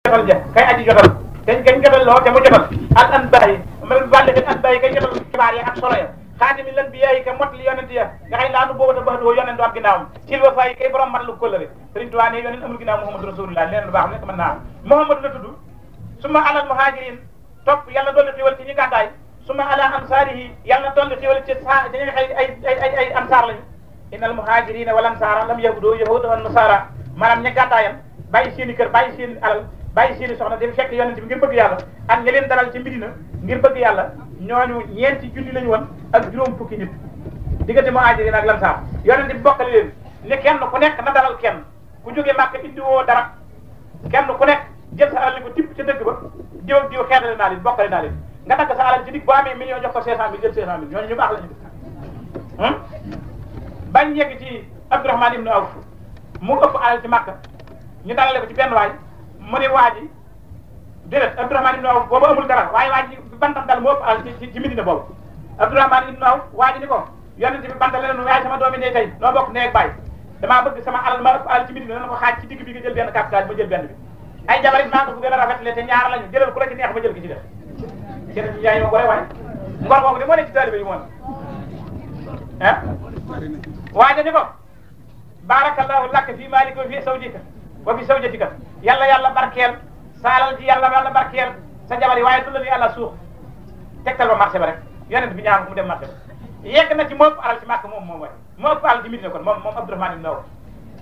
jotal ja kay aji jotal dañ kañ jotal loo te mu jotal al anbayi wàlle den anbayi kay jotal xibaar ya ak solo ya xaatimi lan bi yaay ka mot li yonent ya nga xëy laanu boobu ta bax doo yonent du am ginnaawam silva fay kay borom mat lu kóllëre sëriñ Tuubaa ne yonent amul ginnaaw Muhammadu Rasulullah leneen lu baax nekk mën naa am Muhammadu la tudd suma alal muhajirin topp yàlla dolli xiwal ci ñi gàddaay suma ala ansaarihi yàlla dolli xiwal ci sa ci ñi nga xëy ay ay ay ay ansaar lañu innal muhajirina wal ansaara lam yahudu yahuda wan nasara maanaam ña gàddaayam bàyyi seen i kër bàyyi seen alal bàyyi seen i soxna dem fekk yonent bi ngir bëgg yàlla ak ña leen dalal ci Medina ngir bëgg yàlla ñooñu ñeenti junni lañu woon ak juróom fukki nit diggante muhajirin ak lansaar yonent bi bokkale leen ne kenn ku nekk na dalal kenn ku jógee Màkka indiwoo dara kenn ku nekk jël sa alal li ko tibb ca dëgg ba diw ak diw xeetale naa leen bokkale naa leen nga dagg sa alal ci dig boo amee million jox ko cinq cent mille jël cinq cent mille ñooñu ñu baax lañu def bañ yegg ci Abdourahman ibn Awf mu ëpp alal ci Màkka ñu dalale ko ci benn waay mu ne waa ji déedéet Abdourahman ibn Awf boobu amul dara waaye waa ji bantam dal mu ëpp alal ci ci Medina boobu Abdourahman ibn Awf waa ji ni ko yonent bi bantale leen yaay sama doomi ndey tey noo bokk neeg bàyyi damaa bëgg sama alal ma ëpp alal ci Medina na ko xaaj ci digg bi nga jël benn capital ma jël benn bi ay jabarit maa ko bu gën a rafetle te ñaar lañu jëlal ku la ci neex ma jël ki ci def jërëjëf yaay ma gore waay ngor boobu de moo ne ci taalibe yi moom ah waaja ni ko barakallahu laka fi malika wa fi zawjika wa fi zawjatika yàlla yàlla barkeel saalal ji yàlla yàlla barkeel sa jabar yi waaye du la ni yàlla suux tegtal ba marché ba rek yonent bi ñaan ko mu dem marché ba yegg na ci moo ëpp alal ci màkk moom moom waay moo ëpp alal ci Medina kon moom moom Abdourahmane ibn Awf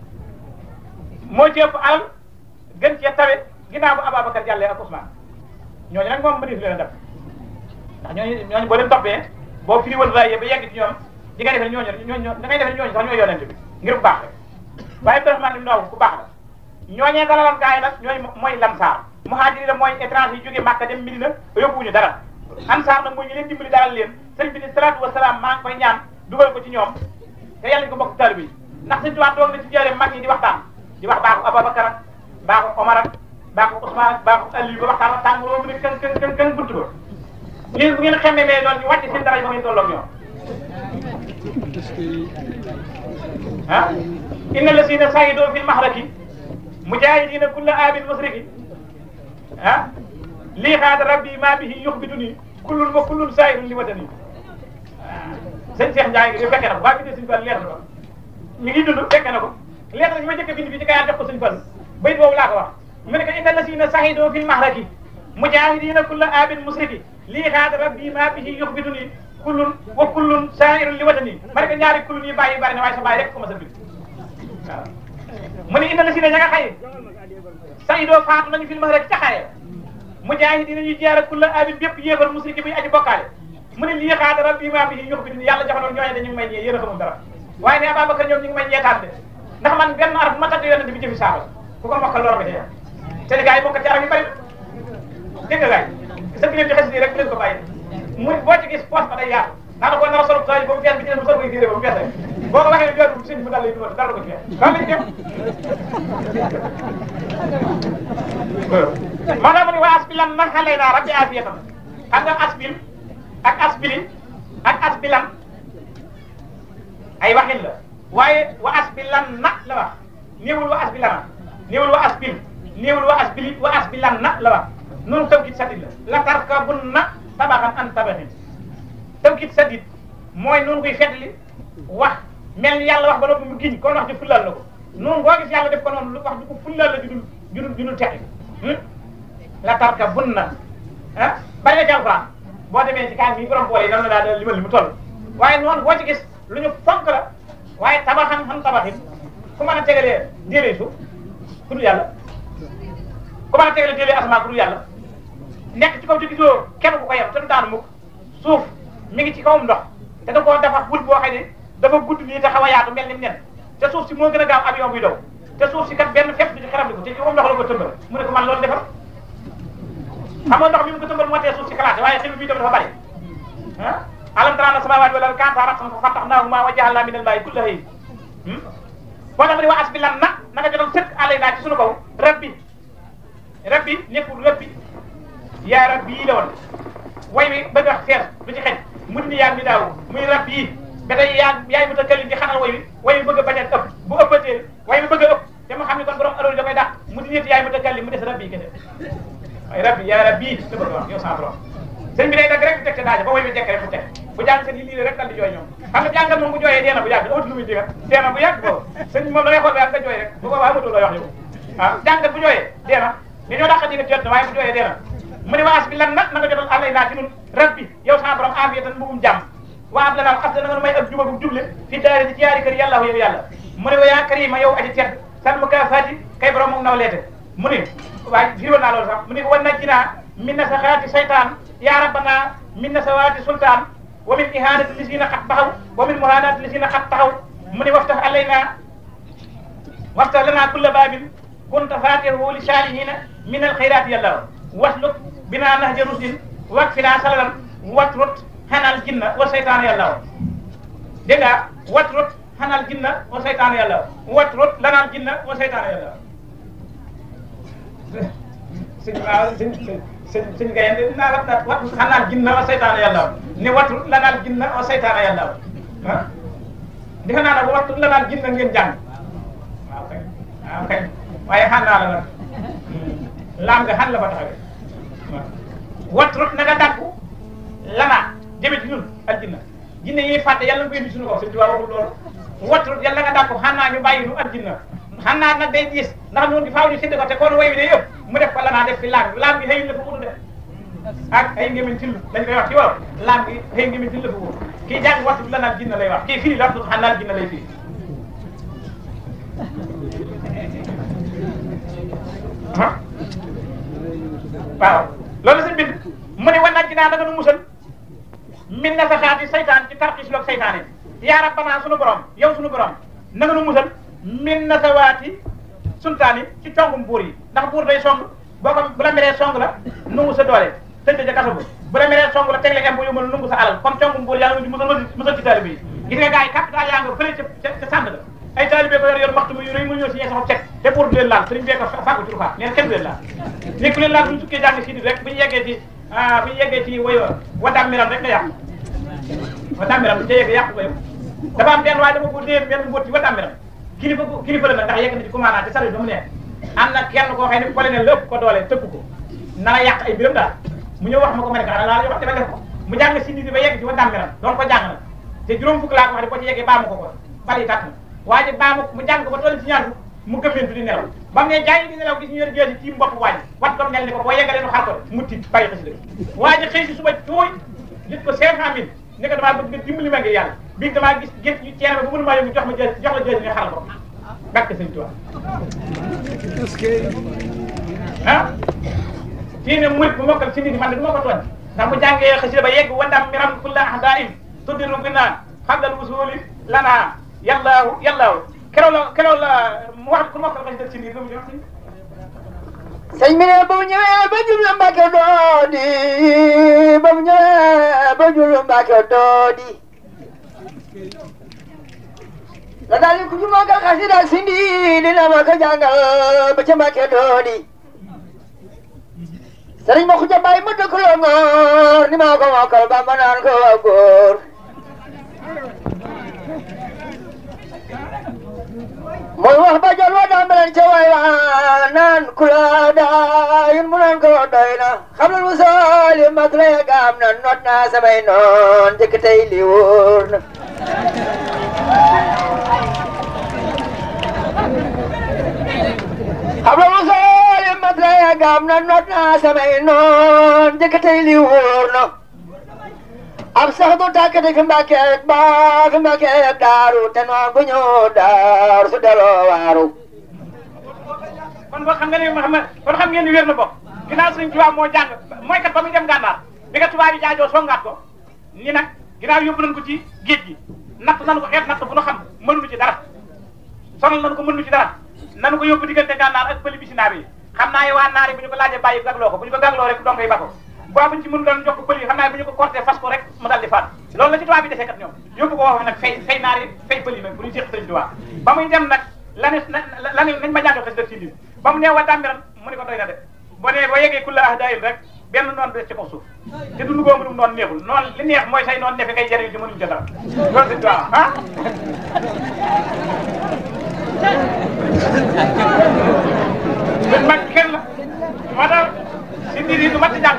moo ci ëpp alal gën cee tawe ginnaaw bu Ababacar jàllee ak Ousmane ñooñu nag moom mënees leen a def ndax ñooñu ñooñu boo leen toppee boo firi woon waaye ba yegg ci ñoom di nga defee ñooñu ñooñu da ngay defee ñooñu sax ñooy yonent bi ngir bu baax rek waaye Abdourahmane ibn Awf ku baax la ñooñee dalaloon gaa yi nag ñooy mooy lansaar muhaajiri la mooy étranger yi jógee Màkka dem Medina yóbbuwuñu dara ansaar nag mooy ñu leen dimbali dalal leen sëriñ bi ni salaatu wa salaam maa ngi koy ñaan dugal ko ci ñoom te yàlla ñu ko bokk taalibe yi ndax sëñ Tuubaa toog na ci jëlee mag ñi di waxtaan di wax baaxu Ababacar ak baaxu Omar ak baaxu Ousmane ak baaxu Aliou ba waxtaan ak tàng loolu mu ne kën kën kën kën buntu ba léegi bu ngeen xamee mais loolu ñu wàcc seen dara ba ngeen tolloog ñoom ah inna lasina sayidoo fil mahraki mujahidina kulla abin musriki ah lii xaada rabbi ma bihi yuxbituni kullun wa kullun sairun li watani sëñ Cheikh Ndiaye gi fekkee na ko waa bi de suñu fan leer na ko mi ngi dund fekkee na ko leer na ñu ma jëkk bind bi ci kayaat def ko suñu fan bayit boobu laa ko wax mu ne ko inna lasina sayidoo fil mahraki mujahidina kulla abin musriki lii xaada rabbi ma bihi yuxbituni kullun wa kullun sairun li watani ma ne ko ñaari kullun yi bàyyi bari na waaye sa bàyyi rek ko ma sa bind waaw mu ne inna lasina ña nga xaye sayidoo faatu nañu fil mahraki ca xaye mujahidina ñu jeer kulla abin bépp yéefar musriki buy aji bokkaale mu ne lii xaada rabbi ma bihi yuxbituni yàlla jaxanoon ñooñe dañu ngi may ñee yéen a xamul dara waaye ne Ababacar ñoom ñu ngi may ñeetaan de ndax man benn araf ma tagg yonent bi jëfi saaba ku ko mokkal lor nga ci te gars yi mokkal ci araf yi bari dégg nga gars yi sa biir di xes nii rek bu leen ko bàyyi mu boo ci gis poos ba day yaatu naa ko nar a solo saa yi ba mu fees bi ci des mu solo koy fiiré ba mu fees rek boo ko waxee jooju sëñ mu dal lay dugal dara ko ci fees loolu lañ def maanaam mu ne waa asbilan na xale naa rabbi afiyatan xam nga asbil ak asbili ak asbilan ay waxin la waaye wa asbilan na la wax néewul wa asbilana néewul wa asbil néewul wa asbili wa asbilan na la wax noonu tawkit sadid la la tarkabun na tabaxan an tabaxin tawkit sadid mooy noonu koy fetli wax mel ni yàlla wax ba noppi mu giñ kon wax ji fullal la ko noonu boo gis yàlla def ko noonu lu wax du ko fullal la judul judul judul teqi la tarkabun na ah bari na ci alquran boo demee ci kaay bi borom boole yi nan la daa limal li mu toll waaye noonu boo ci gis lu ñu fonk la waaye tabaxan xam tabaxin ku mën a tegalee déedéet suuf ku dul yàlla ku mën a tegalee déedéet asamaan ku dul yàlla nekk ci kaw te gisoo kenn ku ko yem te du daanu mukk suuf mi ngi ci kawam ndox te da koo dafa bul boo xam ne dafa gudd nii te xaw a yaatu mel ni nen te suuf si moo gën a gaaw avion buy daw te suuf si kat benn fépp du ci xaram li ko te ci kawam ndox la ko tëmbal mu ne ko man loolu defar xam nga ndox mi mu ko tëmbal moo tee suuf si xalaate waaye xel bi dafa bari ah alam tara anna samaawaati wal arda kaanataa ratqan fa fataqnaahumaa wa ja'alnaa minal maa'i kulla hayyin boo tax ma ne wa asbilan na na nga jotal sëkk alaynaa ci sunu kaw rabbi rabbi nekkul rabbi yaa rabbi yi la woon way wi bëgg a fees du ci xej mu ni yaa mi daaw muy rabbi yi ba tey yaa yaay mu ta këlin di xanal way wi way wi bëgg a bañ a ëpp bu ëppatee way wi bëgg a ëpp te mu xam ne kon borom aloolu da koy dàq mu di nit yaay mu takallim mu des rabbi kese waaye rabbi yaa rabbi la bëgg wax yow sama borom sëñ bi day dagg rek teg ca daaja ba woy bi jekk rek mu teg bu jàng seen yi lii rek dal di jooy ñoom xam nga jàngal moom bu jooyee dee na bu yàgg amatu lu muy digal dee na bu yàgg boobu sëñ bi moom da ngay xool ba yàgg nga jooy rek bu boobaa amatul looy wax yow ah jàngal bu jooyee dee na li ñoo dàqa diga jot na waaye bu jooyee dee na mu ne waas bi lan nag na nga jotal àllay naa ci nun rabbi yow sama borom afiyatan mbugum jàmm waa ab la naam ab da nga nu may ak jubagum juble fi daari di ci yaari kër yàlla yow yàlla mu ne wa yaa karima yow aji tedd san mu kaa faati kay borom moom naw leete mu ne waaye firi woon naa loolu sax mu ne wan na jinaa min na sa xaati saytaan yaa rabbana min na sa waati sultaan wa min ihanati lisina xat taxaw wa min muhanati lisina xat taxaw mu ne waftax alayna waftax lana kulla baabin kunta fatihu li salihina min alxayrat yàlla wasluk bina nahja rusdin wakfina salalan watrut hanal jinna wa seytaan yàlla dégg nga watrut hanal jinna wa seytaan yàlla watrut lanal jinna wa seytaan yàlla sëñ waaw sëñ sëñ sëñ Gaye naa la wat hanal jinna wa seytaan yàlla ne watrut lanal jinna wa seytaan yàlla ah defe naa ne watrut lanal jinna ngeen jàng waaw kay waaw kay waaye xan naa la nag laam nga xan la fa taxawee waaw watrut na nga dàkku lana jëme ci ñun ak jinna jinne yiy fàtte yàlla na ko indi suñu kaw sëñ Tuubaa waxul loolu watrut yàlla nga dàkku xan naa ñu bàyyi nu ak jinna xan naa nag day diis ndax ñun di faaw ñu sédd ko te kon way wi day yëpp mu def ko lanaa def fi laam laam gi xëy la fa wutu def ak ay ngémin till dañ koy wax ci wolof laam gi xëy ngémin till la fa wutu kii jàng watrut lanaa jinna lay wax kii fii la watrut xan naa jinna lay fii ah waaw loolu sëñ bind mu ne wan ci naa da nga nu musal min na saxaati saytaan ci tarxis loog saytaan yi yaa rabbana sunu borom yow sunu borom na nga nu musal min na sawaati sultaan yi ci congum buur yi ndax buur day song boo ko bu la meree song la nungu sa doole tëj ca kaso bu bu la meree song la teg la impo yu mën nungu sa alal comme congum buur yaa ngi musal musal ci taalibe yi gis nga gars yi capital yaa nga fële ca ca sànd la ay taalibe ko yor yor maxtu mu yu rëy mu ñëw si ñee saxob cet te pour du leen laal sëriñ bee ko fàggu ci rufaat neen kenn du leen laal ni ku leen laal bu ñu sukkee jàng si rek bu ñu yeggee ci ah bu ñu yeggee ci woy waddaam miram rek nga yàqu waddaam miram bu ñu ca yeggee yàqu ko yow dafa am benn waaye dama ko déer benn mbóot ci waddaam miram kilifa kilifa la nag ndax yegg na ci commandant ci service ba mu nekk am na kenn koo xam ne colonel lépp ko doole tëgg ko na la yàq ay biram daal mu ñëw wax ma ko ma ne ko laa wax dama def ko mu jàng si ba yegg ci waddaam miram doon ko jàng na te juróom fukk laa ko wax ne boo ci yeggee baa ma ko ko bali tàkk na waa ji baa mu jàng ko ba toll ci ñaar mu gëmmentu di nelaw ba mu ne jaay di nelaw gis ñu yor jeesi ci mbopp waa ji wat ko mel ni ko boo yeggalee nu xar ko mu tiit bàyyi xasi dëgg waa ji xëy si suba tooy nit ko cinq cent mille ne ko damaa bëgg nga dimbali ma ngi yàlla bii damaa gis gént ñu ceene ba bu mënu maa yóbbu jox ma jeesi jox la jeesi nga xaral ko bakk sëñ Tuubaa ah fii ne murit bu mokkal si nit man de du ma ko tooñ ndax mu jàngee xasida ba yegg wandam miram kulla ahdain tuddiru bi naan xabdal usuli lana yàllaahu yàllaahu keroog la keroog la mu wax ku ma ko xasida si nit lu mu jox sëñ bi ne ba mu ñëwee ba jublu Mbàkke doodi ba mu ñëwee ba jublu Mbàkke doodi la daal di ku ñu mokkal xasida ak sindi dina ma ko jàngal ba ca Mbàkke doodi sëriñ ma xuja bàyyi ma dëkk loo ngoor ni maa ko mokkal ba ma naan ko waa góor mooy wax ba jot wa daa meleen ca way wa naan kula daayun mu naan ko doy na xam lu sooli mat la gaam na not naa samay noon jëkk tey li wóor na xam lu sooli mat la gaam na not naa samay noon jëkk tey li wóor na am sax du tàkk di fi mbàkke ba fi mbàkke daaru te noon bu ñëw daaru su deloo waaru kon boo xam nga ni Mouhamed kon xam ngeen ni wér na bokk ginnaaw Sëriñ Tuubaa moo jàng mooy kat ba muy dem gànnaar bi nga tubaab yi jaajoo songaat ko ni nag ginnaaw yóbbu nañ ko ci géej gi natt nañu ko xeet natt bu nu xam mënuñu ci dara sonal nañu ko mënuñu ci dara nañu ko yóbbu diggante gànnaar ak pëli bisi naar yi xam naa yi waa naar yi bu ñu ko laajee bàyyi gagloo ko bu ñu ko gagloo rek donkoy ba ko boo buñ ci mënu doon jox ko pël yi xam naa bu ñu ko corté fas ko rek mu dal di faat loolu la ci tubaab bi defee kat ñoom yóbbu ko wax nag fay fay naar yi fay pël yi nag bu ñu séq sëriñ tubaab ba muy dem nag la ne la ne nañ ma jàngal xes def ci lii ba mu nee wa dàmbiran mu ne ko doy na de boo nee boo yeggee kulla ah daayil rek benn noonu des ci kaw suuf te du lugoo mënum noonu neexul noonu li neex mooy say noonu nefe ngay jëriñ ci mënuñ ca dara loolu sëriñ tubaab ah duñ mag kenn la moo tax si ndiir yi du mat di jàng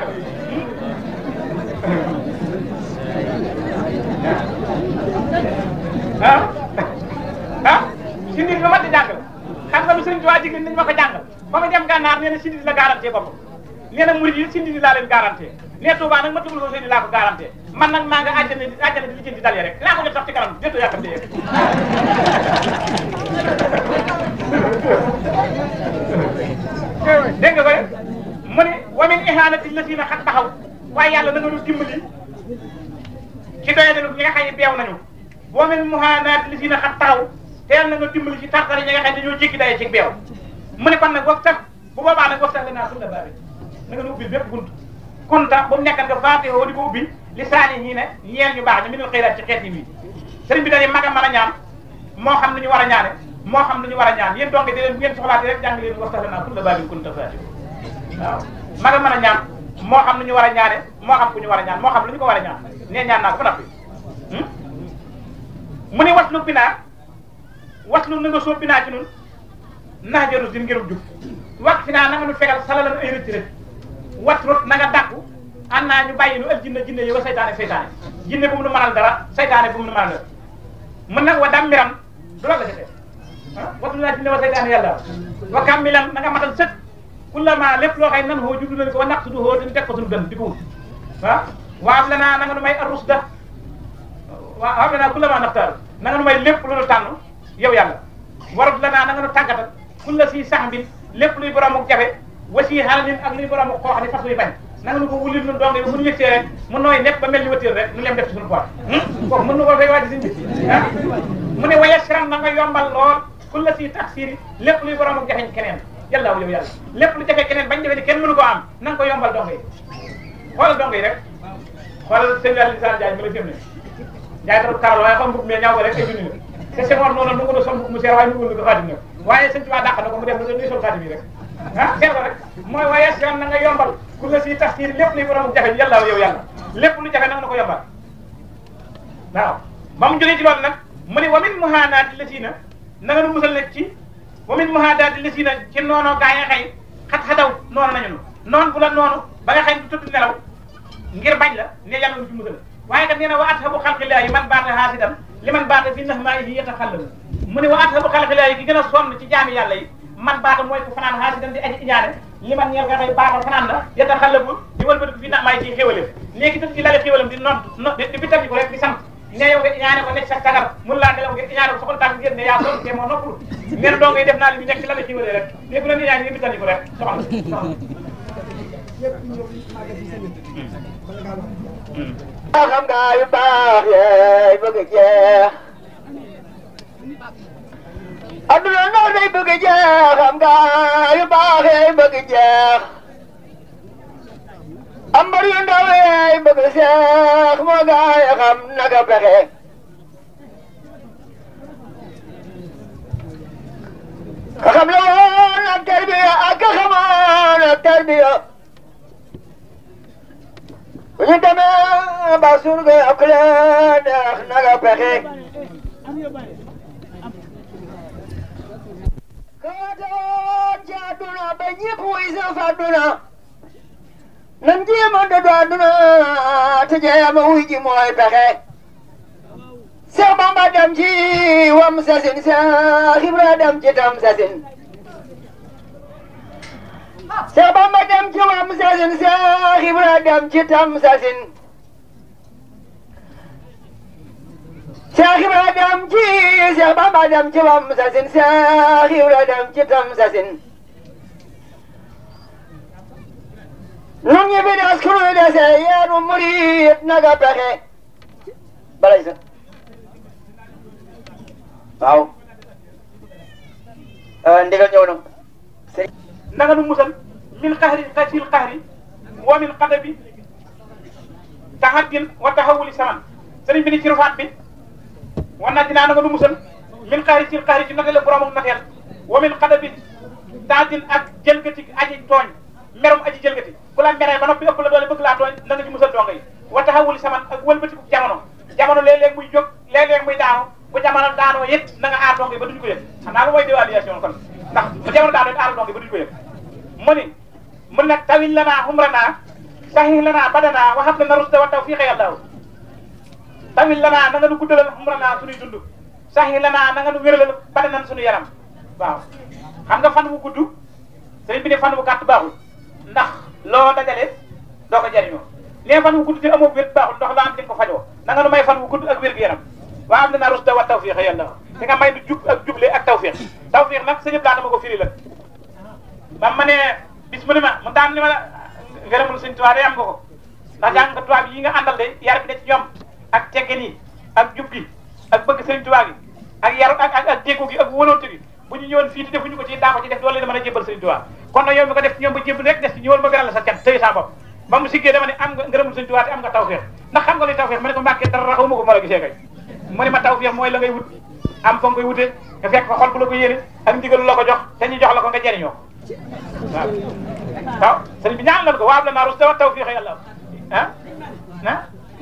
ah ah si ndiir du mat di jàng xam nga lu sëriñ Tuubaa jigéen nañ ma ko jàngal ba ma dem gànnaar nee na si ndiir la garanté boppam nee na murid yi si ndiir laa leen garanté nee Tuubaa nag ma tugul ko sëriñ laa ko garanté man nag maa nga àjjana di àjjana di lijjanti dal rek laa ko jot sax ci kanam déetoo yàkkamte yéeg dégg nga ko rek mu ne wa min ihanati lasina xat taxaw waaye yàlla na nga ñu dimbali ci doye dalu ñi nga xam ne beew nañu wa min muhanati lasina xat taxaw te yàlla na nga dimbali ci tartari ñi nga xam ne dañoo jéggi daye ci beew mu ne kon nag wax tax bu boobaa nag wax tax la naa sulla baabi na nga nu ubbil bépp bunt kunta bu mu nekkan nga faatihoo di ko ubbi li saani ñii ne ñeel ñu baax ñu minul xëyraat ci xeet yi wi sëriñ bi dañuy mag a mën a ñaan moo xam lu ñu war a ñaane moo xam lu ñu war a ñaan yéen donc di leen bu ngeen soxlaatee rek jàng leen waxtaan naa kulla baabin kunta faati waaw mag a mën a ñaan moo xam lu ñu war a ñaane moo xam ku ñu war a ñaan moo xam lu ñu ko war a ñaan nee ñaan naa ko ba noppi mu ne waslu binaa waslu na nga soo binaa ci nun nax jaru din ngirub jub wax fi naa na nga nu fegal salalan ay rëcc rëcc watrut na nga dàqu an naa ñu bàyyi nu ël jinne jinne yi wa saytaane saytaane jinne bu mu nu mënal dara saytaane bu mu nu mënal dara mën nag wa dammiram du la la defee ah watu naa jinne wa saytaane yàlla wa kammilan na nga matal sëkk kullama lépp loo xëy nan hoo juddu nañ ko wa naqsudu hoo dañu teg ko suñu gën di ko wut ah waab la naa na nga nu may arusda waa waab la naa kullama naftaal na nga nu may lépp lu nu tànn yow yàlla warut la naa na nga nu tàggatal kulla si sax bi lépp luy boroomu jafe wasi xalanin ak luy boroomu koo xam ne fas yu bañ na nga nu ko wulil nun dong yi bu ñu yëgsee rek mu nooy nepp ba mel ni wëttéer rek nu lem def ci suñu poot kooku mën nu ko fay wàcc siñ bi ah mu ne waya siran na nga yombal lool kulla si taxsiri lépp luy boroomu jafeñ keneen yàlla yow yàlla lépp lu jafe keneen bañ defee ni kenn mënu ko am na nga ko yombal dong yi xoolal dong yi rek xoolal sëñ Aliou Sall Diagne ma la fim ne jaay trop karal waaye xam mbub mais ñaaw ko rek ay junni la te Senghor noonu nu ko doon sol mbub mu seer waaye nu ko ko xaatim nag waaye sëñ Tuubaa dàq na ko mu def lu sol xaatim yi rek ah seet ko rek mooy waaye siran na nga yombal ku la si tax siir lépp luy borom jafe yàlla yow yàlla lépp lu jafe na nga na ko yombal waaw ba mu jógee ci loolu nag mu ne wa min muhaanaati la siina na nga nu musal nag ci wa min muhaadaati la siina ci noonoo gaa nga xëy xat-xataw noonu nañu nu noonu bu la noonu ba nga xëy du tëdd nelaw ngir bañ la ne yàlla nu ci musal waaye kat nee na wa athabu xalqillaahi man baata haasidan li man baata fi nahmaa'ihi yataxallabu mu ne wa athabu xalqillaahi ki gën a sonn ci jaami yàlla yi man baata mooy ko fanaan haasidan di aji iñaane li man ñeel nga xëy baata fanaan la yataxallabu di wëlbatiku fi nahmaa'ihi ci xéwalam léegi tëdd ci lale xéwalam di noot no di bitam ko rek di sant ne yow nga iñaane ko nekk sa sagar mun laa nelaw nga iñaane ko soxal tànk ngeen ne yaa sonn te moo noppalu ngeen doo ngay def naa li ñu nekk ci lale xéwale rek léegi bu leen iñaane nga bitam ko rek soxal soxal xam nga yu baax yeey bëgg a jeex adduna noor day bëgg a jeex xam nga yu baax yeey bëgg a jeex ambar yu ndaw yeey bëgg a seex moo gaay xam naka pexe ka xam la woon ak tarbiya ak ka xamoon ak tarbiya bu ñu demee ba surga ak leen neex naga pexe kaatoon ci àdduna ba ñëpp wuy sa fa àdduna nan jéem a dëddu àdduna te jéem a wuy ji mooy pexe Seex Bamba dem ci wam sasin Seex Ibra dem ci tam sasin Seex Bamba dem ci wam sasin Seex Ibra dem ci tam sasin Seex Ibra dem ci Seex Bamba dem ci wam sasin Seex Ibra dem ci tam sasin nun ñi fi des kunu dese yeenu murit naga pexe balay sa waaw ndigal ñëw na na nga nu musal min xahri xasil xahri wa min xadabi taxaddin wa taxawuli saman sëriñ bi ni ci rufaat bi wan naa dinaa na nga nu musal min xahri sil xahri ci notale borom ak noteel wa min xadabi taxaddin ak jëlgati aji tooñ merum aji jëlgati ku la meree ba noppi ëpp la doole bëgg laa tooñ na nga ci musal donga yi wa taxawuli saman ak wëlbatiku jamono jamono léeg-léeg muy jóg léeg-léeg muy daanu bu jamono daanoo yëpp na nga aar donga yi ba duñu ko yëg xam naa ko mooy dévaluation kon ndax bu jamono daanoo it aar donga yi ba duñu ko yëg mu ni mun nag tawil lanaa umranaa sahih lanaa badanaa wa hab lanaa rusda wa tawfiqa yàlla tawil lanaa na nga nu guddalal umranaa suñuy dund sahih lanaa na nga nu wéralal badanan suñu yaram waaw xam nga fan wu gudd sëriñ bi ne fan wu gàtt baaxul ndax loo dajale doo ko jariñoo nee fan wu gudd te amoo wér baaxul ndax loo am di ko fajoo na nga nu may fan wu gudd ak wér gu yaram wa am lanaa rusda wa tawfiqa yàlla te nga may du jub ak juble ak tawfiq tawfiq nag sëñ Abdou dama ko firi la ba ma ne bis mu ne ma mu daan ni ma la ngërëmul sëñ Tuubaa day am nga ko ndax jàng nga tubaab yi nga àndal de yar bi ne ci ñoom ak teggin yi ak jub gi ak bëgg sëñ Tuubaa gi ak yaru ak ak ak déggu gi ak wóolonte gi bu ñu ñëwoon fii te defuñu ko ci daa ko ci def doole dama mën a jébbal sëñ Tuubaa kon nag yow mi ko def ci ñoom ba jébbal rek des ci ñëwal ma gëral la sa cat tëy sa bopp ba mu siggee dama ne am nga ngërëmul sëñ Tuubaa te am nga tawfeex ndax xam nga luy tawfeex ma ne ko mbàkkee dara raxaw ma ko ma la gisee kay mu ne ma tawfeex mooy la ngay wut am fa nga koy wute nga fekk fa xol bu la ko yéene ak ndigalu la ko jox te ñu jox la ko nga jëriñoo waaw waaw sëriñ bi ñaan lan ko waab la naa rus tawa tawfiix yàlla ah ah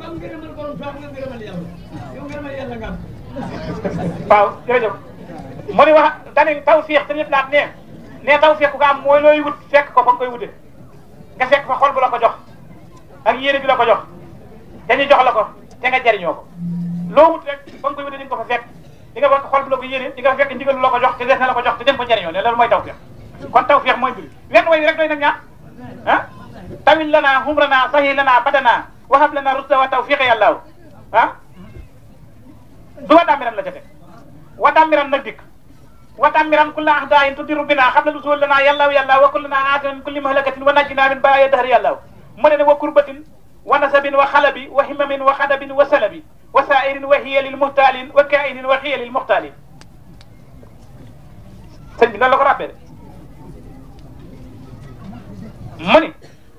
waaw jërëjëf mu ni wax dane tawfiix te ñëpp laat ne ne tawfiix ku ko am mooy looy wut fekk ko fa nga koy wute nga fekk fa xol bu la ko jox ak yéene bi la ko jox te ñu jox la ko te nga jëriñoo ko loo wut rek fa nga koy wute di nga ko fa fekk di nga fekk xol bu la ko yéene di nga fekk ndigal lu la ko jox te des na la ko jox te dem ko jëriñoo ne loolu mooy tawfiix kon tawfiix mooy mbir wenn way rek doy nag ñaa ah tawil lana humrana sahih lana badana wahab lana rusda wa tawfiqa yàllaaw ah du wa damiran la ca teg wa damiran nag dikk wa damiran kulla ahdayin tudiru bina xabla lusul lana yàllaaw yàllaaw wa kullana aatinan min kulli mahlakatin wa najjina min baaya dahri yàllaaw mu ne ne wa kurbatin wa nasabin wa xalabi wa himamin wa xadabin wa salabi wa sairin wa hiyalil muhtaalin wa kainin wa xiyalil muhtaalin sëñ bi noonu la ko rappee de mu ni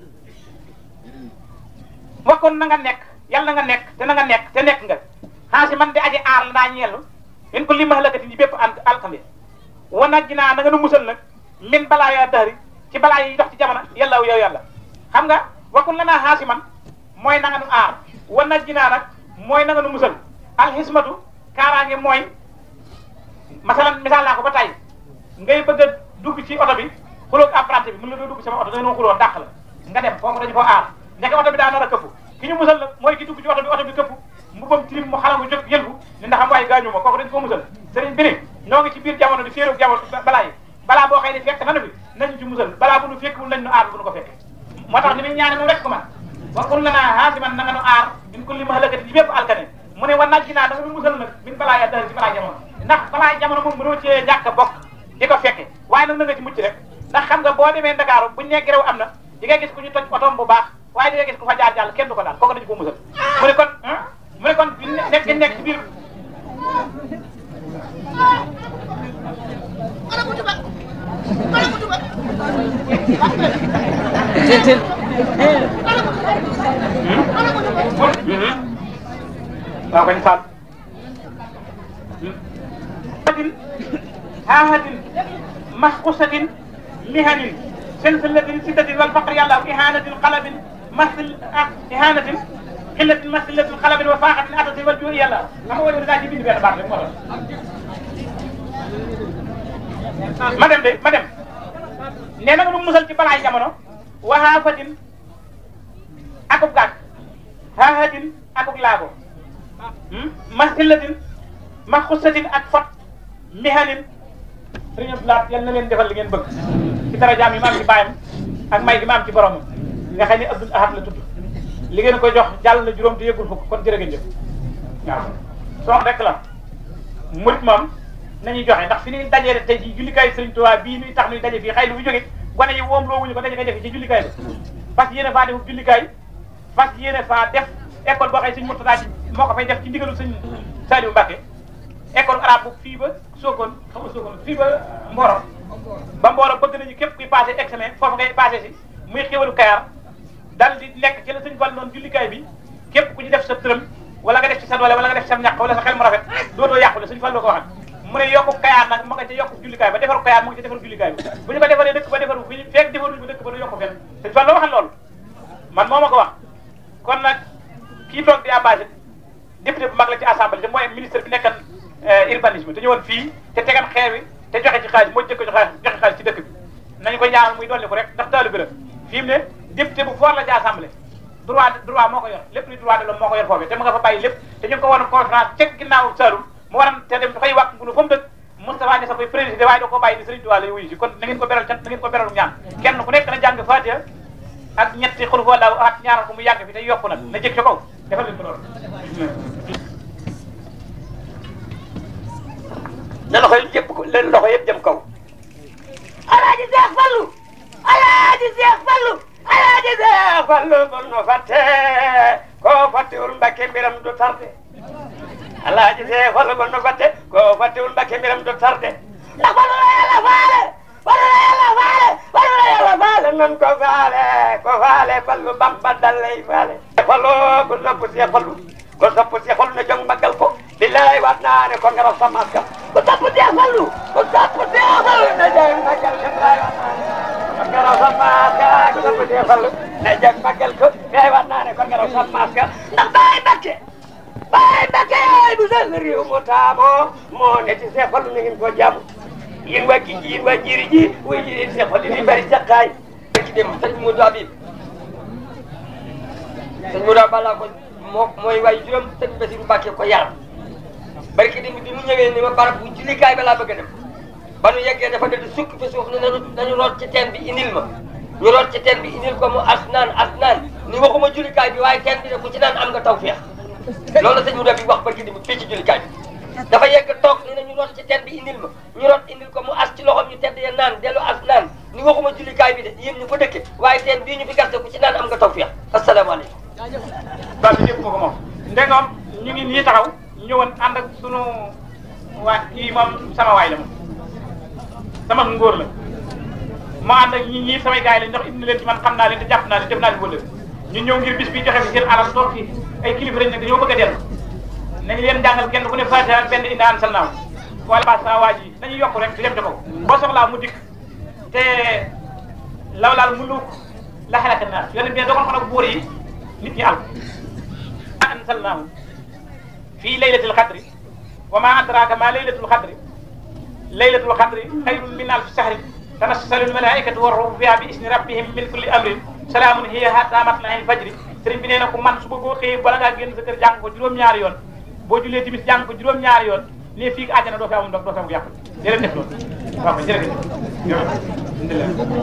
waxoon na nga nekk yàlla na nga nekk te na nga nekk te nekk nga xaasi man di aji aar la daa ñeelu in ko li mahlakati yi bépp an alkande wa najji naa na nga nu musal nag min balaa yaa dahri ci balaa yi dox ci jamono yàlla yow yàlla xam nga waxoon la naa xaasi man mooy na nga nu aar wa najji naa nag mooy na nga nu musal alxismatu kaaraange mooy masalan misaal naa ko ba tey ngay bëgg a dugg ci oto bi xuloog apprenti bi mën la doo dugg sama oto da nga xuloo dàq la nga dem foofu dañu ko aar nekk oto bi daa nar a këpp ki ñu musal la mooy ki dugg ci oto bi oto bi këpp mu bam tilim mu xalangu jóg yëlbu ni ndax am waaye gaañu ma kooku dañ ko musal sëriñ bi ni ñoo ngi ci biir jamono di féeroog jamono balaa yi balaa boo xëy ne fekk nanu bi nañu ci musal balaa bu nu fekkul nañ nu aar bu nu ko fekk moo tax ni muy ñaane moom rek ko man wakul lanaa haasiman na nga nu aar min kulli mahlakatin ci bépp alkane mu ne wa najji naa da nga nu musal nag min balaa ya dahri ci balaa jamono ndax balaa jamono moom mënoo cee ñàkk a bokk di ko fekke waaye nag na nga ci mucc rek ndax xam nga boo demee Ndakaaru buñ nekk réew am na di nga gis ku ñu toj otoom bu baax waaye di nga gis ku fa jaar jàll kenn du ko daal kooku dañu ko musal mu ne kon mu ne kon nekk nekk ci biir waaw kañ faal haahatin masqusatin mihanin silsilatin siddatin wal faqri yàlla ihanatin qalabin masil ah ihanatin xillatin masilatin qalabin wa faaxatin atatin wal juu'i yàlla xam nga wala daa ci bind benn baat rek moo tax ma dem de ma dem nee na nga nu musal ci balaay jamono wa haafatin akub gàtt haahatin akub laago masilatin maxusatin ak fot mihanin sëriñ Abdoulaye yal na leen defal li ngeen bëgg ci dara jaam yi ma am ci bàyyam ak may gi ma am ci boromam nga xam ne Abdoul Ahad la tudd li ngeen koy jox jàll na juróom te yëgul fukk kon jërë ngeen jëf waaw sox rek la murit moom nañuy joxe ndax fi ñuy dajee tey ci jullikaay Sëriñ Tuubaa bii nuy tax nuy daje fii xëy lu fi jóge gone yi woom loo wuñu ko daje koy def ci jullikaay bi parce que yéene faa def jullikaay parce que yéene faa def école boo xëy sëñ Murtada ci moo ko fay def ci ndigalu sëñ Saliou Mbacké école arabe bu fii ba Sokone xam nga Sokone fii ba Mboro ba Mboro bëgg nañu képp kuy passé examen foofu ngay passé si muy xéwalu Kayar dal di nekk ci la sëñ Fall noonu jullikaay bi képp ku ñu def sa tërëm wala nga def ci sa doole wala nga def ci sa ñàkk wala sa xel mu rafet dootoo yàqule sëñ Fall loo ko waxat mu ne yokku Kayar nag ma nga ca yokku jullikaay ba defaru Kayar mu ngi ca defaru jullikaay bi bu ñu ko defaree dëkk ba defaru bu ñu fekk defaruñu ko dëkk ba du yokku fenn sëñ Fall loo waxal loolu man moo ma ko wax kon nag kii toog di abbasi député bu mag la ci assemblée te mooy ministre bi nekkan urbanisme te ñëwoon fii te tegan xeer wi te joxe ci xaalis moo jëkk joxe joxe xaalis ci dëkk bi nañu ko ñaanal muy dolli ko rek ndax taalibe la fi mu ne député bu fort la ci assemblée droit droit moo ko yor lépp luy droit de l'homme moo ko yor foofee te mu nga fa bàyyi lépp te ñu ngi ko waroon conférence ceg ginnaaw Saloum mu waroon te dem dafay wàq ngunu fa mu dëkk Moustapha Niasse koy président waaye da koo bàyyi di Serigne Touba lay wuyu si kon na ngeen ko beral cant na ngeen ko beral ñaan kenn ku nekk na jàng Fatiha ak ñetti xul foo laaw at ñaanal ko mu yàgg fi te yokku nag na jëg ca kaw defal leen ko loolu na loxo yi jëpp ko leen loxo yëpp jëm kaw alaaji Seex Fallu alaaji Seex Fallu alaaji Seex Fallu bul nu fàtte koo fàttewul Mbàkke mbiram du tarde alaaji Seex Fallu bul nu fàtte koo fàttewul Mbàkke mbiram du tarde ndax Fallu la yàlla faale Fallu la yàlla faale Fallu la yàlla faale nan ko faale ko faale Fallu Bamba dal lay faale Fallu ku sopp Seex Fallu ko sopp Seex Fallu na jóg màggal ko billaay waat naa ne ko nga raf sa maska ku sopp Seex Fallu ku sopp Seex Fallu na jóg màggal ko billaay waat naa ne ko nga raf sa maska ku sopp Seex Fallu na jóg màggal ko billaay waat naa ne ko nga raf sa maska ndax Baay Mbakke Baay Mbakke yaay bu sell réew mu taamoo moo ne ci Seex Fallu na ngeen ko jàmm yéen waa kii yéen waa jiri ji way jiri Seex Fallu ni bari saqaay ci dem sëñ Modou Habib sëñ Modou Balla ko moo mooy waaye juróom sëñ Basiru Mbàkke ko yaram barki dem bi mu ñëwee ni ma barab bu jullikaay ba laa bëgg a dem ba nu yeggee dafa dal di sukk fi suuf ne nañu nañu root ci teen bi indil ma ñu root ci teen bi indil ko mu as naan as naan ni waxuma jullikaay bi waaye teen bi ne ku ci naan am nga tawfeex loolu la sëñ Modou bi wax barki dem fii ci jullikaay bi dafa yegg toog ni nañu root ci teen bi indil ma ñu root indil ko mu as ci loxoom ñu tedd ya naan dellu as naan ni waxuma jullikaay bi de yéen ñu ko dëkke waaye teen bii ñu fi gaste ku ci naan am nga tawfeex asalaamaaleykum baa bi ñëpp ko ko moom ndegam ñu ngi nii taxaw ñëwoon ànd ak sunu waa kii moom sama waay la moom sama ngóor la ma ànd ak ñi ñii samay gars yi lañ ndax indi leen ci man xam naa leen te jàpp naa leen def naa leen wëllëg ñu ñëw ngir bis bi joxe fi seen alal toog fi ay kilifa lañ nag dañoo bëgg a dellu nañu leen jàngal kenn ku ne Fatiha ak benn indi an sal naaw wala ba sa waa ji dañuy yokk rek di dem ca kaw boo soxlaa mu dikk te law laal mu luuk la xelaka naa yonent bi dogal ko nag buur yi nit ñi àll ansalnaahu fii laylatil xadri wa ma adraka ma laylatul xadri laylatul xadri xayrun min alfi shahrin tanassalu almalaikatu warruhu fiha bi isni rabbihim min kulli amrin salaamun hiya hatta matla'il fajri sëriñ bi nee na ko man suba boo xëyee bala ngaa génn sa kër jàng ko juróom-ñaari yoon boo jullee timis jàng ko juróom-ñaari yoon ne fii ak àjjana doo fi amul ndox doo fi amul yàq dee leen def loolu waaw kay jërëjëf jërëjëf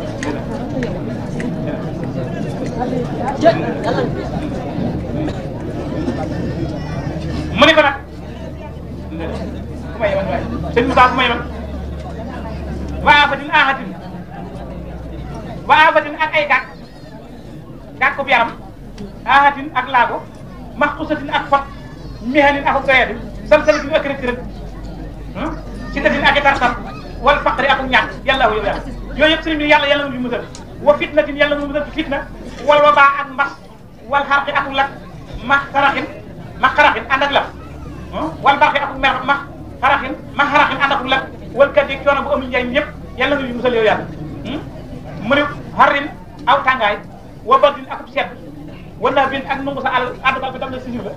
mu ne ko nag ku may yemal waay sëñ Moussa ku may yemal waa afatin ahatin waa afatin ak ay gàkk gàkku bi yaram ahatin ak laago maxqusatin ak fot mihanin ak doyadi salsalatin ak rëcc rëcc si datin ak i tartar wal faqri ak ñàkk yàlla yow yàlla yooyu yëpp sëriñ bi yàlla yàlla mu musal wa fitnatin yàlla mu musal ci fitna wal wabaa ak mbas wal xarqi ak lak ma xaraxin ma xaraxin ànd ak la wal barxi ak mer ma xaraxin ma xaraxin ànd ak lak wal kat yeeg coono bu amul njariñ yëpp yàlla nga ñu musal yow yàlla mu ne xarin aw tàngaay wa bardin akub sedd wala bin ak nungu sa àll àddubal bi tam na sisir la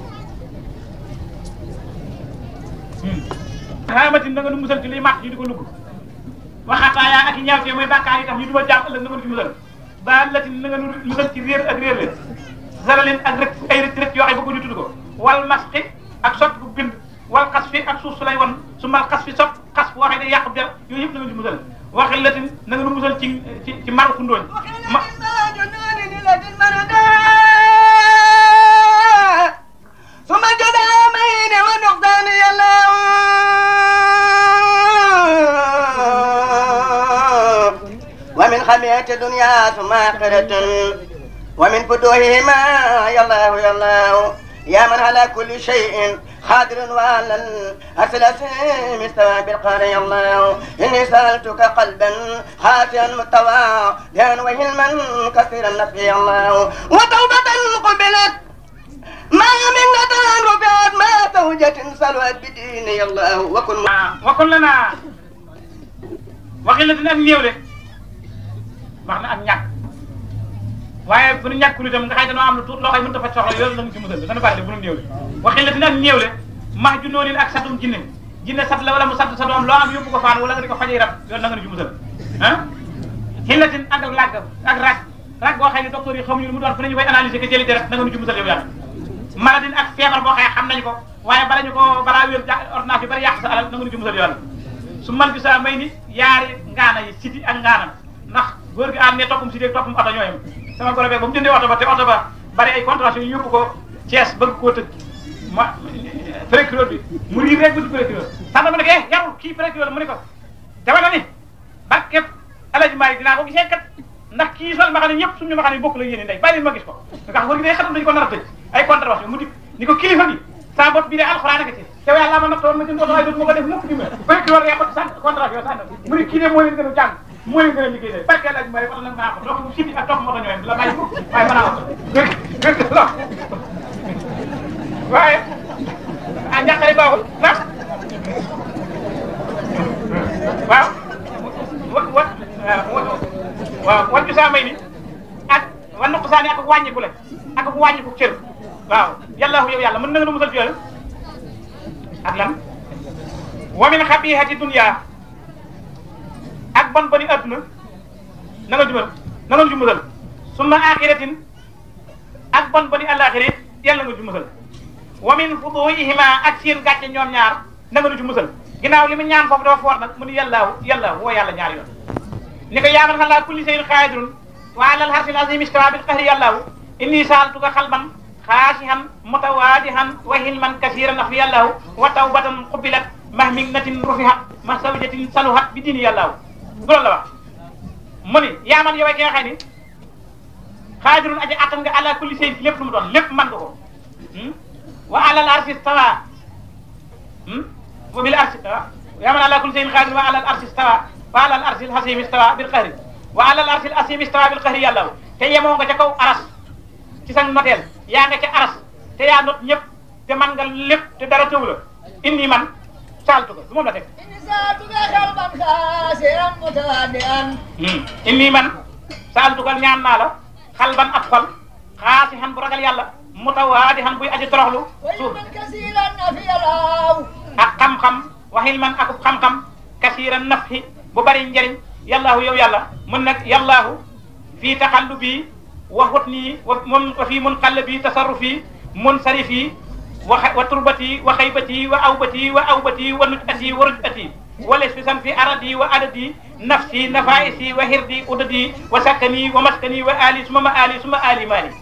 xaamatin na nga nu musal ci liy màtt ñu di ko lugg waxataayaa ak i ñaawtee mooy bàkkaar yi tax ñu dugal jaam ëllëg na nga nu ci musal ba latin na nga nu musal ci réer ak réer leen zaralin ak rek ay rëcc rëcc yoo xam bëgg ñu tudd ko wal masqi ak sot bu bind wal xas fi ak suuf su lay wan su mal xas fi sot xas bu waxee day yàq der yooyu yëpp na nga ci musal waxi latin na nga nu musal ci ci ci maru kundooñ ma ثم الجدامين والنقدان يلاو ومن خمية الدنيا ثم آخرة ومن فتوحهما يا الله يا الله يا من على كل شيء قادر وعلى الأسلسل مستوى بالقهر يا الله إني سألتك قلبا خاشعا متواضعا وهلما كثير النفع يا الله وتوبة قبلت ما منة رفعت ما زوجة سلوت بديني الله وكن waxoon la naa waxi la dina ak néewle wax na ak ñàkk waaye bu nu ñàkkul itam nga xëy dañoo am lu tuut loo xam ne mënut a faj soxla yooyu lañu ci musal dana bari de bu nu néewle waxi la dina ak néewle max ju noonu ak satum jinne jinne sat la wala mu sat sa doom loo am yóbbu ko faan wala nga di ko fajay rab yoon na nga nu ci musal ah xillatin ak ak làgg ak rag rag boo xam ne docteur yi xamuñu lu mu doon fu ne ñu koy analyser ko jëli deret na nga nu ci musal yow yàlla maladine ak feebar boo xam ne xam nañu ko waaye bala ñu ko balaa wér ja ordonnance bi bari yàq sa alal na nga nu ci musal yow yàlla su man bi saa may ni yaari ngaana yi siti ak ngaanam ndax góor gi am ne toppum siti ak toppum oto ñooyam sama goro beeg ba mu jëndee oto ba te oto ba bari ay contraventions yu yóbbu ko Thiès bëgg koo tëj ma procureur bi mu riir rek bu ci procureur sax dama ne ko eh yarul kii procureur mu ne ko dama na ni ba képp alaji Malick dinaa ko gisee kat ndax kii sol ma xam ne ñëpp suñu ma xam ne bokk la yéene ndey bàyyi leen ma gis ko ndax góor gi day xatam dañu ko nar a tëj ay contraventions mu di ni ko kilifa bi sa bopp bi de alxuraan ak ci te yàlla ma nattoon ma jënd oto waaye dootuma ko def mukk di ma procureur yaa ko sant contravention sant mu ne kii de moo leen gën a jàng moo leen gën a liggéey de barke alaji Malick oto nag naa ko topp siti ak topp moto ñooyam la bàyyi waaye mën naa ko waaye ah njàqare baaxul ndax waaw wa wa waaw wan bi saa may ni ak wan nuq saa ni ak wàññiku la ak wàññiku cër waaw yàlla yow yàlla mën na nga nu musal ci yooyu ak lan wa min xabihati dunya ak bon boni adduna na nga jumal na nga ju musal summa axiratin ak bon boni àllaaxira yàlla nga ju musal wa min fuduhima ak seen gàcce ñoom ñaar na nga nu ci musal ginnaaw li mu ñaan foofu dafa foor nag mu ni yàllaahu yàllaahu woo yàlla ñaar yoon ni ko yaaman xam laa kulli shay'in qaadirun wa alal harsil azim istawa bil qahri yàllaahu inni saaltuka xalban xaasihan mutawaadihan wa hilman kasiran af yàllaahu wa tawbatan qubilat mahmignatin rufihat ma sawjatin saluhat bi dini yàllaahu bu loolu la wax mu ni yaaman yow ki nga xam ni xaadirun aji attan nga ala kulli shay'in lépp lu mu doon lépp man nga ko wa alal arsi stawa wa bil arsi stawa yaa man ala kulli shay'in qadir wa alal arsi stawa wa alal arsi al hasim stawa bil qahri wa alal arsi al hasim stawa bil qahri yàlla te yemoo nga ca kaw aras ci sa noteel yaa nga ca aras te yaa not ñëpp te man nga lépp te dara tëw la indi man saaltu ko du moom la teg indi man saaltu ko ñaan naa la xalban ab xol xaasi xan bu ragal yàlla mutawaadi xam buy aji toroxlu suuf ak xam-xam waxil man ak xam-xam kasiiran nafhi bu bari njëriñ yàllaahu yow yàlla mun nag yàllaahu fii taxallubi wa hutni wa mun wa fii munqallabi tasarrufi munsarifi wa wa turbati wa xaybati wa awbati wa awbati wa nujati wa rujati wa lesfisan fi aradi wa adadi nafsi nafaisi wa hirdi udadi wa sakkani wa maskani wa ali suma ma ali suma ali mali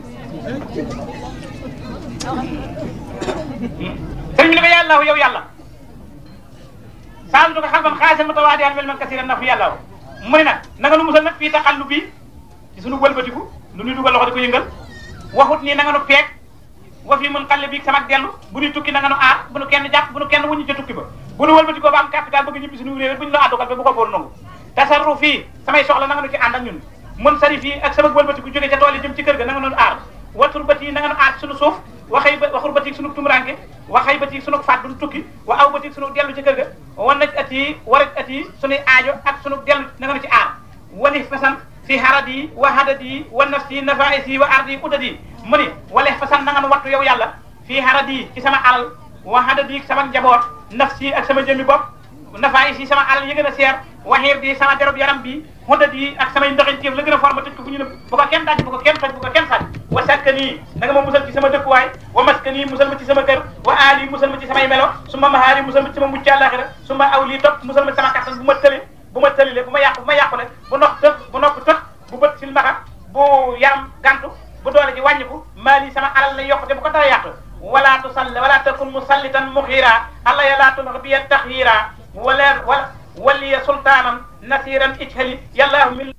sëñ bi ne ko yàlla yow yàlla saaltu ko xalban xaasan mutawaadihan mel man kasiran naf yàlla mu ne nag na nga nu musal nag fii taxallu bi ci sunu wëlbatiku lu ñuy dugal loxo di ko yëngal waxut nii na nga nu peeg wa fii mun xalle bi sama dellu bu ñu tukki na nga nu aar bu nu kenn jàpp bu nu kenn wuñu ca tukki ba bu nu wëlbatikoo ba am capital bëgg ñibbi suñu réew bu ñu la àddugal ba bu ko boor nangu tasarru fii samay soxla na nga nu ci ànd ak ñun mun sari fii ak sama wëlbatiku jóge ca tool yi jëm ci kër ga na nga nu aar watur bati yi na nga nu aar suñu suuf waxay ba waxur bati sunu tumuranke waxay bati sunu faat duñ tukki wa aw bati sunu dellu ci kër ga wan naj at yi waraj at yi sunuy aajo ak sunu dellu na nga nu ci aar wali fasan fi harad yi wa hadad yi wa nafsi nafais yi wa ardi yi udad yi mu ni wale fasan na nga nu wattu yow yàlla fii harad yi ci sama alal wa hadad yi sama njaboot nafsi ak sama jëmmi bopp nafais yi sama alal yi gën a seer waxiir di sama derub yaram bi xuddat yi ak samay ndoxinteef la gën a forma tëj ko fu ñu ne bu ko kenn daj bu ko kenn toj bu ko kenn sàcc wa sakkanii na nga ma musal ci sama dëkkuwaay wa maskanii musal ma ci sama kër wa aali musal ma ci samay melo suma mahaari musal ma ci sama mucc àllaaxira suma aw lii topp musal ma ci sama kattan bu ma tële bu ma tëlile bu ma yàqu bu ma yàqule bu nopp tëb bu nopp tëb bu bët silmaxa bu yaram gantu bu doole ji wàññiku maali sama alal la yokkute bu ko dara yàq wala tusalli wala takun musallitan muxiira alla ya laa tulx biya taxyiira wala wala waliya sultaanan nasiran ijhali yàllaahu min